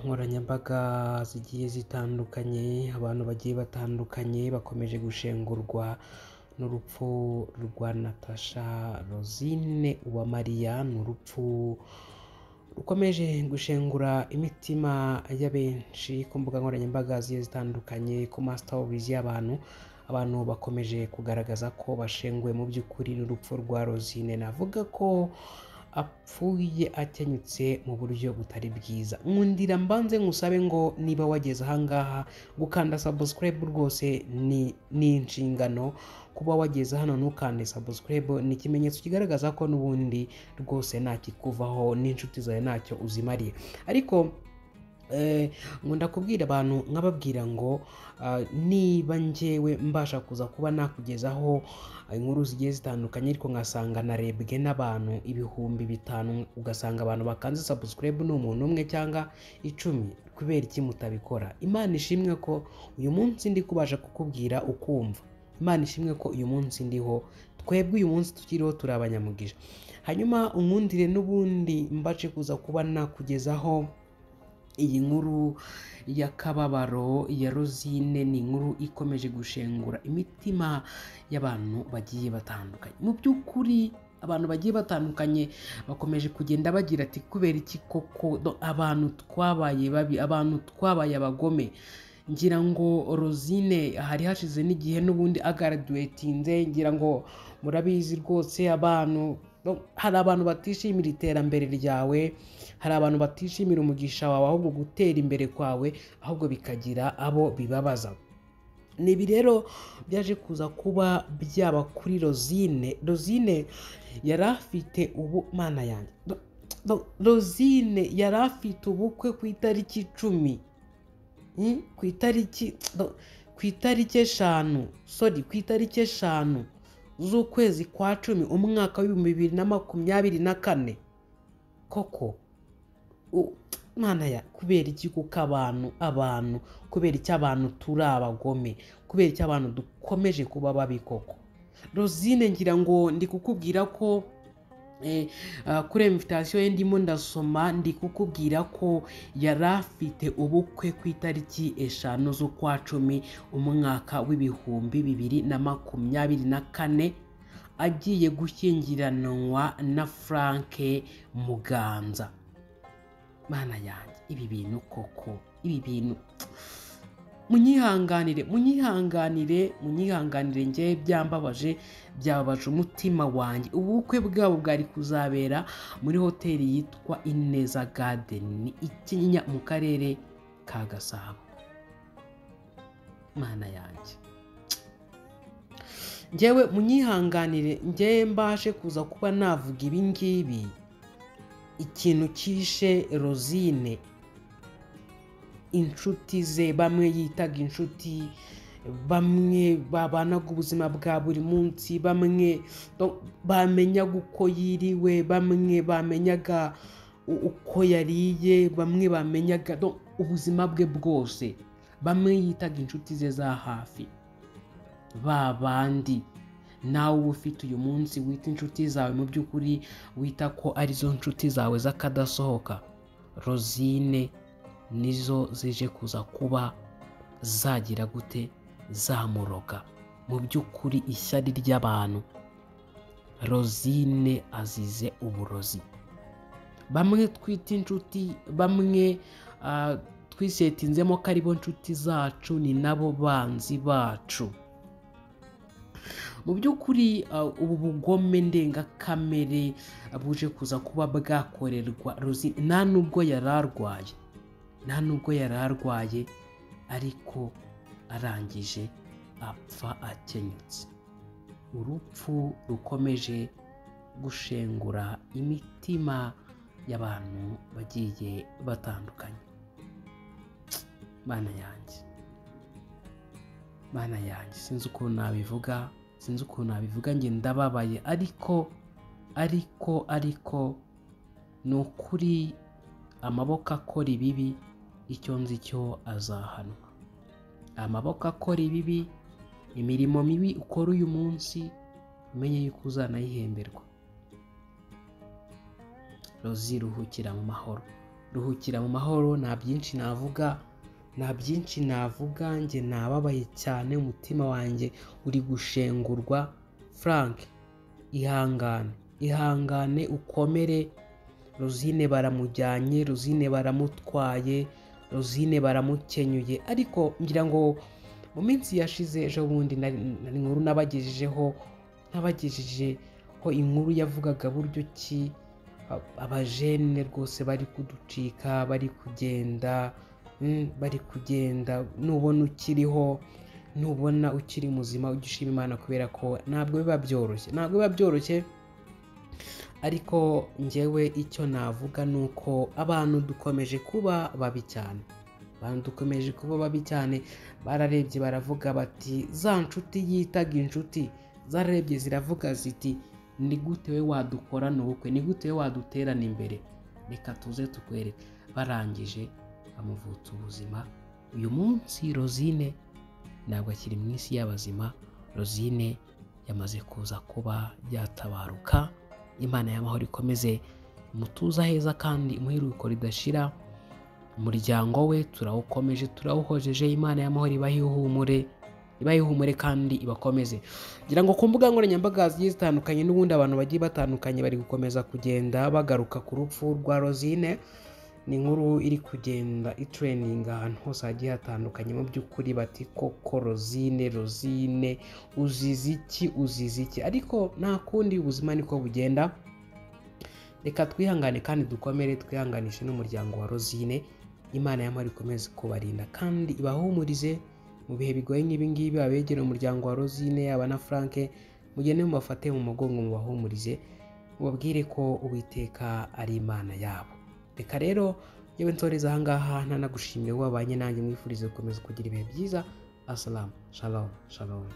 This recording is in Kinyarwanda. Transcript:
imbaga zigiye zitandukanye, abantu bagiye batandukanye bakomeje gushengurwa n'urupfu rwa Natasha Rosine Uwamariya, ni urupfu rukomeje gushengura imitima ya benshi ku mbuga nkoranyambaga zigiye zitandukanye, ku masitawurizi y'abantu, abantu bakomeje kugaragaza ko bashenguwe mu by'ukuri n'urupfu rwa Rosine, navuga ko apfuye akenyutse mu buryo butari bwiza, nkundira mbanze nkusabe ngo niba wageze aha ngaha gukanda sabusikarayibu rwose ni ni inshingano, kuba wageze hano ntukande sabusikarayibu ni ikimenyetso kigaragaza ko n'ubundi rwose ntakikuvaho n'inshuti zawe ntacyo uzimariye, ariko Eh, nkunda kubwira abantu nkababwira ngo ah, niba njyewe mbasha kuza kuba nakugezaho inkuru zigiye zitandukanye ariko ngasanga narebwe n'abantu ibihumbi bitanu ugasanga abantu bakanze sabusikarayibu ni umuntu umwe cyangwa icumi kubera iki mutabikora imana ishimwe ko uyu munsi ndi kubasha kukubwira ukumva imana ishimwe ko uyu munsi ndiho twebwe uyu munsi tukiriho turi abanyamugisha hanyuma unkundire n'ubundi mbashe kuza kuba nakugezaho iyi nkuru y'akababaro ya Rosine ni inkuru ikomeje gushengura imitima y'abantu bagiye batandukanye mu by'ukuri abantu bagiye batandukanye bakomeje kugenda bagira ati kubera iki koko do- abantu twabaye babi abantu twabaye abagome ngira ngo Rosine hari hashize n'igihe n'ubundi agaraduwetinze ngira ngo murabizi rwose abantu no- hari abantu batishimira iterambere ryawe hari abantu batishimira umugisha wawe ahubwo gutera imbere kwawe ahubwo bikagira abo bibabaza ni ibi rero byaje kuza kuba byaba kuri Rosine Rosine yari afite ubu mana yanjye Do- do- Rosine yari afite ubukwe ku itariki icumi Mm, ku itariki do- ku itariki eshanu sorry ku itariki eshanu z'ukwezi kwa cumi umwaka w'ibihumbi bibiri na makumyabiri na kane koko u- Mana ya kubera iki kuko abantu abantu kubera iki abantu turi abagome kubera iki abantu dukomeje kuba babi koko Rosine ngira ngo ndi kukubwira ko eh, ah, kuri invitasiyo ye ndimo ndasoma ndi kukubwira ko yari afite ubukwe ku itariki eshanu z'ukwa cumi umwaka w'ibihumbi bibiri na makumyabiri na kane agiye gushyingiranwa na Frank Muganza mana yanjye ibi bintu koko ibi bintu munyihanganire munyihanganire munyihanganire njyewe byambabaje byababaje umutima wanjye ubukwe bwabo bwari kuzabera muri hoteli yitwa ineza gadeni i Kinyinya mu karere ka gasabo mana yanjye njyewe munyihanganire njyewe mbashe kuza kuba navuga ibi ngibi ikintu kishe Rosine inshuti ze bamwe yitaga inshuti bamwe babanaga ubuzima bwa buri munsi bamwe do- bamenyaga uko yiriwe bamwe bamenyaga u- uko yariye bamwe bamenyaga do- ubuzima bwe bwose bamwe yitaga inshuti ze za hafi ba bandi nawe uba ufite uyu munsi wita inshuti zawe mu by'ukuri wita ko arizo nshuti zawe z'akadasohoka rozine nizo zije kuza kuba zagira gute zamuroga mu by'ukuri ishyari ry'abantu rozine azize uburozi bamwe twita inshuti bamwe ah, twisetinzemo ko aribo nshuti zacu ni nabo banzi bacu mu by'ukuri uh, ubu bugome ndengakamere buje kuza kuba bwakorerwa Rosi nta nubwo yari arwaye nta nubwo yari arwaye ariko arangije apfa akenyutse urupfu rukomeje gushengura imitima y'abantu bagiye batandukanye bana yanjye bana yanjye sinzi ukuntu nabivuga sinzi ukuntu nabivuga njye ndababaye ariko ariko ariko ni ukuri amaboko akora ibibi icyo nzi cyo azahanwa amaboko akora ibibi imirimo mibi ukora uyu munsi umenye yuko uzanayihemberwa rozi ruhukira mu mahoro ruhukira mu mahoro nta byinshi navuga nta byinshi navuga njye nababaye cyane umutima wanjye uri gushengurwa frank ihangane ihangane ukomere rosine baramujyanye rosine baramutwaye rosine baramukenyuye ariko ngira ngo mu minsi yashize ejo bundi nari nari inkuru nabagejejeho nabagejejeho inkuru yavugaga buryo ki a- abajene rwose bari kuducika bari kugenda mm, bari kugenda nubona ukiriho nubona ukiri muzima ujye ushima imana kubera ko ntabwo biba byoroshye ntabwo biba byoroshye ariko njyewe icyo navuga ni uko abantu dukomeje kuba babi cyane abantu dukomeje kuba babi cyane bararebye baravuga bati za nshuti yitaga inshuti zararebye ziravuga ziti ni gute we wadukorana ubukwe ni gute we waduterana imbere reka tuze tukwereke barangije bamuvutsa ubuzima uyu munsi rosine ntabwo akiri mu isi y'abazima rosine yamaze kuza kuba yatabaruka imana y'amahoro ikomeze umutuza heza kandi umuheruko ridashira umuryango we turawukomeje turawuhojeje imana y'amahoro ibahe ihumure ibahe ihumure kandi ibakomeze ngira ngo ku mbuga nkoranyambaga zigiye zitandukanye n'ubundi abantu bagiye batandukanye bari gukomeza kugenda bagaruka ku rupfu rwa rosine ni inkuru iri kugenda itureninga ahantu hose hagiye hatandukanye mu by'ukuri bati koko rosine rosine uzize iki uzize iki ariko nta kundi ubuzima niko bugenda reka twihangane kandi dukomere twihanganishe n'umuryango wa rosine imana y'amahoro ikomeze kubarinda kandi ibahumurize mu bihe bigoye nk'ibingibi abegera umuryango wa rosine yaba na frank mugende mubafate mu mugongo mubahumurize mubabwire ko uwiteka ari imana yabo reka rero yewe nsoreza ahangaha ntanagushimire wabanye nanjye mwifurize gukomeza kugira ibihe byiza asalamu shalom shalom